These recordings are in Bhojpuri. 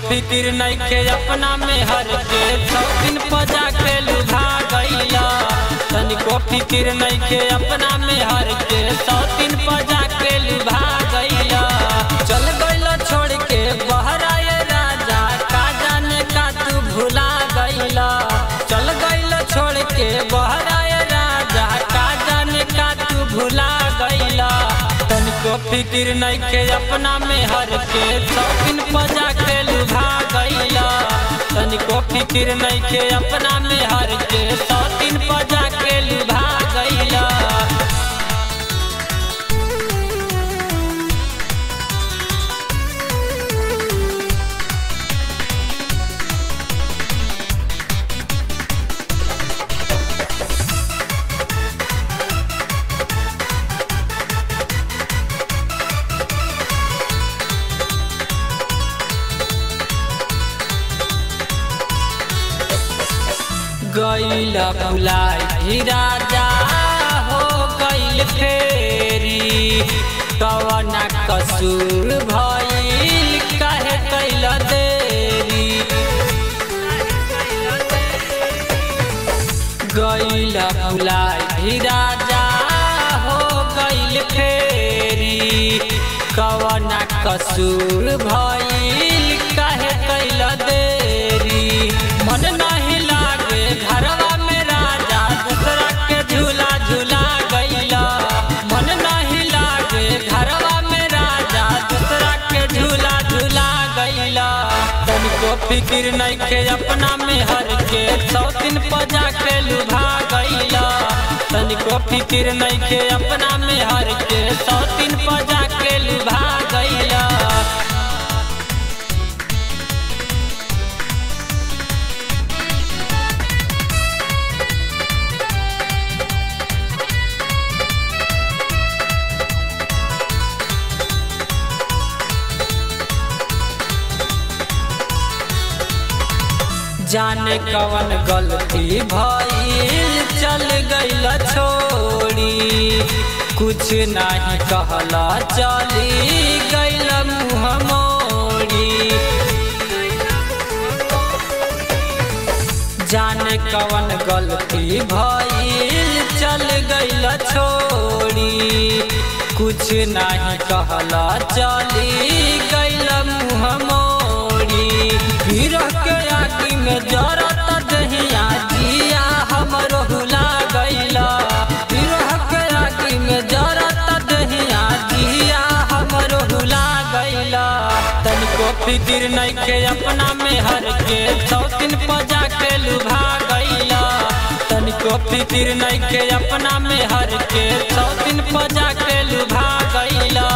फिक्र नइखे अपना में हर के शौकीन पजा के लुभा गईला तनिको फिक्र नइखे अपना में हर के शौकीन पजा के लुभा गईला चल गईला छोड़ के बहराए राजा का जाने का तू भुला गईला चल गईला छोड़ के बहराए राजा का जाने का तू भुला गईला तनिको फिक्र नइखे अपना में हर के शौकीन पजा के लुभा गईला तनिको फिक्र नइखे अपना में हर के शौकीन पजा के लुभा गईला गईला भुलाई राजा हो गईल फेरी कवना कसूर भइल काहे कैला देरी गईला भुलाई राजा हो गईल फेरी कवना कसूर भइल काहे कैला देरी मन नहीं लागे घरवा में राजा दूसरा के झूला झूला गईला मन नहीं लागे घरवा में राजा दूसरा के झूला झूला गईला तनिको फिक्र नइखे अपना में हर के शौकीन पजा के लुभा गईला तनिको फिक्र नइखे अपना में हर के शौकीन पजा के लुभा गईला जाने कवन गलती भइल चल गईल छोड़ी कुछ नहीं कहला चली गईल मुँह मोड़ी जाने कवन गलती भइल चल गईल छोड़ी कुछ नहीं कहला चली गईल मुँह मोड़ी गिरह के आगी में जरत दहिया जिया हमरो हुला गईला गिरह के आगी में जरत दहिया जिया हमरो हुला गईला तनिको फिक्र नइखे अपना में हर के शौकीन पजा के लुभा गईला तनिको फिक्र नइखे अपना में हर के शौकीन पजा के लुभा गईला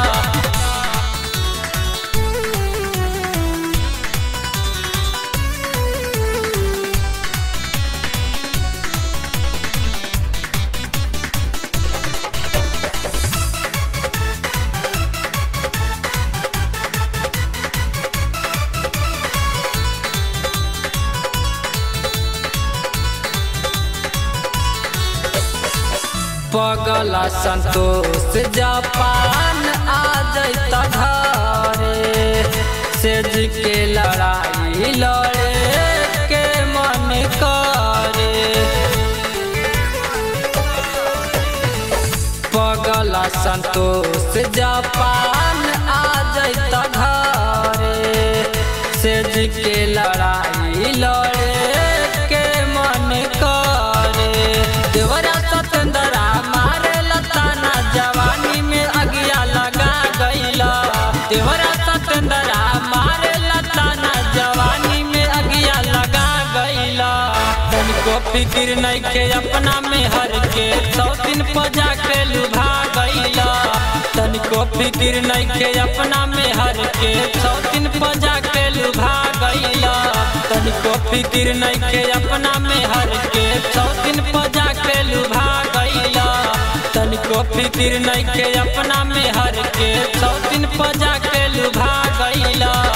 पगला संतोष जापान आ जैता घरे सेज के लड़ाई लड़े के मन करे पगला संतोष जापान आ जैता घरे सेज के लड़ाई लड़े के मन करे देवरा सतेंद्रा मारे लताना जवानी में अगिया लगा गईला देवरा सतेंद्रा मारे लताना जवानी में अगिया लगा गईला तनिको फिक्र नइखे अपना में हर के शौकीन पजा के लुभा गईला तनिको फिक्र नइखे अपना में हर के शौकीन पजा के लुभा गईला तनिको फिक्र नइखे अपना में हर के शौकीन पजा के लुभा गईला तनिको फिक्र नइखे अपना में हर के शौकीन पजा के लुभा गईला